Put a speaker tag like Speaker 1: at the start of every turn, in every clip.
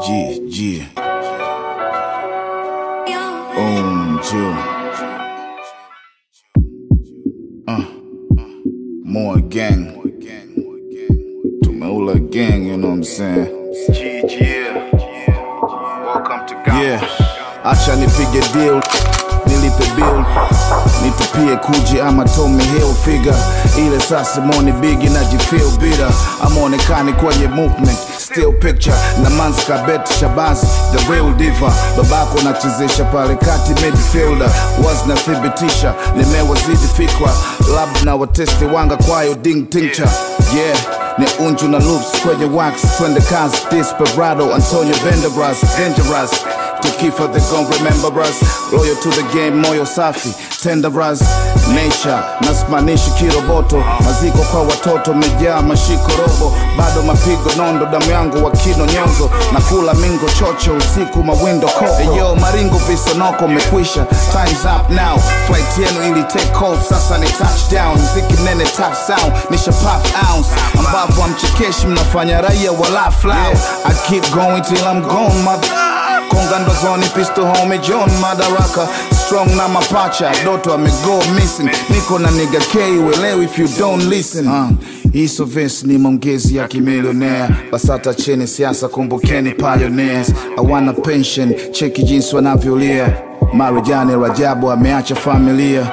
Speaker 1: G, G. Um, Jill. Uh, more gang. Tumeula gang, you know what I'm saying? Yeah, acha nipige deal, nilipe bill, nitupie kuji ama Tommy Hill figure ile saa Simoni Bigi najifeel bitter, amaonekani kwenye movement still picture na manzi kabet Shabazi the real diva, babako nachezesha pale kati midfielder, was nathibitisha nimewazidi fikra, lab na watesti wanga kwayo ding tincture yeah ni unju na loops kwenye wax twende kazi desperado antonio benderbras dangerous tukifa they gon remember us loyal to the game moyo safi tenderas nature nasimanishi kiroboto maziko kwa watoto mejaa mashiko robo bado mapigo nondo damu yangu wakino nyonzo na kula mingo chocho usiku mawindo koko eyo maringo visonoko mekwisha times up now flight yenu ili take off sasa ni touchdown mziki nene top sound nisha pop ounce ambapo amchekeshi mnafanya raia wala flow I keep going till I'm gone mother konga ndozoni pisto home john madaraka strong na mapacha doto amego missing niko na niga k uelewi if you don't listen uh, hiso vesi ni maongezi ya kimilionea basata cheni siasa kumbukeni pioneers awana pension cheki jinsi wanavyolia marijani rajabu ameacha familia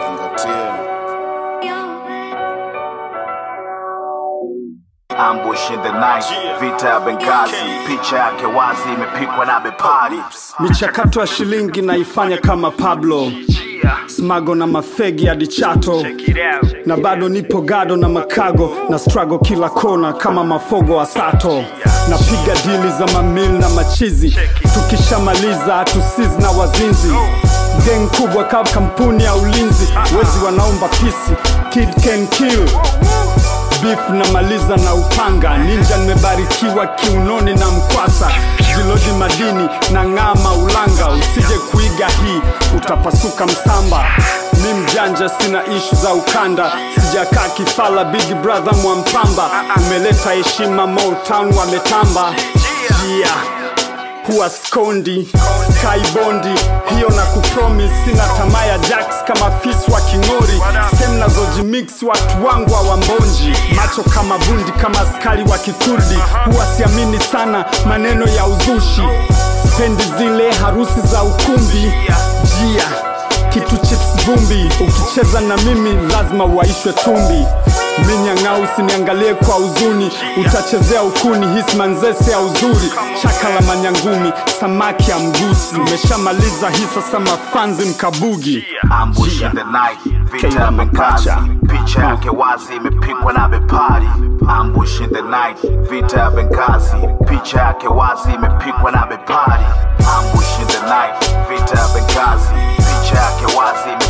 Speaker 1: Ambush in the night, vita ya Benghazi, picha yake wazi imepikwa na bepari.
Speaker 2: michakato ya shilingi naifanya kama pablo smago na mafegi hadi chato na bado nipo gado na makago na strago kila kona kama mafogo wa sato napiga dili za mamil na machizi tukishamaliza hatusizi na wazinzi geng kubwa kama kampuni ya ulinzi wezi wanaomba pisi kid can kill beef namaliza na upanga ninja nimebarikiwa kiunoni na mkwasa ziloji madini na ng'ama ulanga usije kuiga hii utapasuka msamba mi mjanja sina ishu za ukanda sijakaa kifala big brother mwampamba umeleta heshima motown wametamba yeah huwa skondi skybondi hiyo na kupromis sina tamaa ya jacks kama fis wa king'ori sem nazojimix watu wangu wa mbonji macho kama bundi kama askari wa kikurdi huwa siamini sana maneno ya uzushi spendi zile harusi za ukumbi jia kitu chips vumbi ukicheza na mimi lazima uwaishwe tumbi minyang'au usiniangalie kwa huzuni utachezea ukuni hismanzese ya uzuri chaka la manyangumi samaki ya mgusi umeshamaliza hii sasa mafanzi mkabugi
Speaker 1: Ambush in the night, vita ya Benghazi, picha yake wazi imepikwa na bepari. Ambush in the night, vita ya Benghazi, picha yake wazi imepikwa na bepari. Ambush in the night, vita ya Benghazi, picha yake wazi